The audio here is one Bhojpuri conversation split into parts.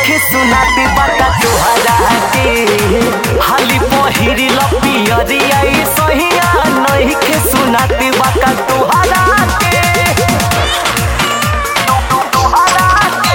नइखे सुनाते बाटा तोहरा के हाली पहिरी लपियरिया ई सहिया नइखे सुनाते बाटा तोहरा के तोहरा के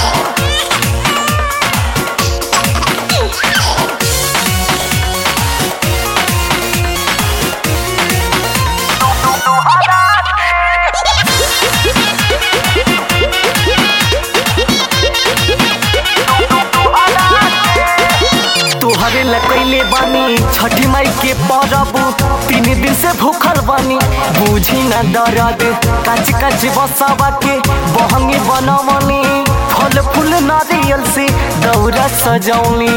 तोहरे लकैले बानी छठी माई के परब तीन दिन से भूखल बानी बुझी न दर्द काच काच बसावा के बहंगी बनवनी फल फूल नारियल से दौरा सजौनी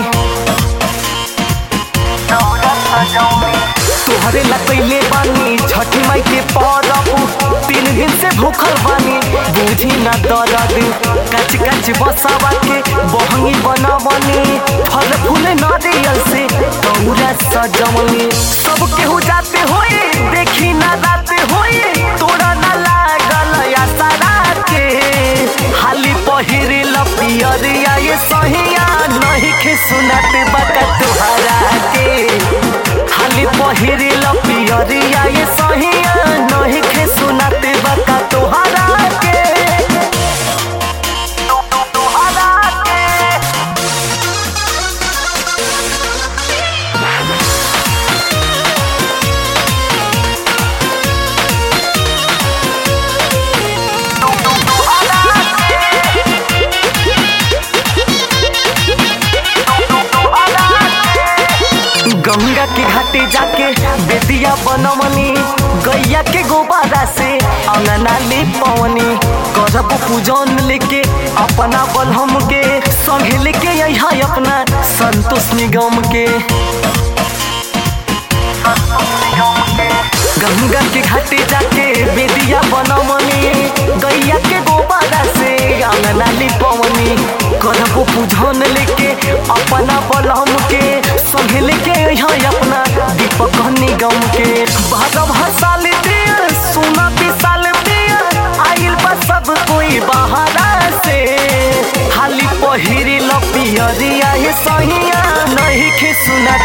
दौरा सजौनी तोहरे लकैले बानी छठी माई के परब तीन दिन से भूखल बानी बुझी न दर्द काच काच बसावा के बहंगी बनवनी फल फूल नारियल से दौरा सजवनी सब केहू जाते होए देखी ना राते होए तोरा ना लागल या सारा के हाली पहिरे लपियरिया ये सहिया नहीं खे सुनाते बका तुहरा के हाली पहिरे लपियरिया ये सहिया नहीं खे सुनाते बका तुहरा के तुहरा के गंगा के घाटे जाके बेदिया बनवनी गैया के गोबारा से अंगना ले पवनी करब पूजन लेके अपना बलहम के संगे लेके यहाँ अपना संतोष निगम के गंगा के घाटे जाके बेदिया बनवनी गैया के गोबारा से अंगना ले पवनी करब पूजन लेके अपना बलहम के संगे लेके यहाँ अपना दीपक निगम के भागव हसाल दिया सोना विशाल दिया आइल बा सब कोई बहारा से हाली पहिरी लपियरिया हे सहिया नहीं खे सुना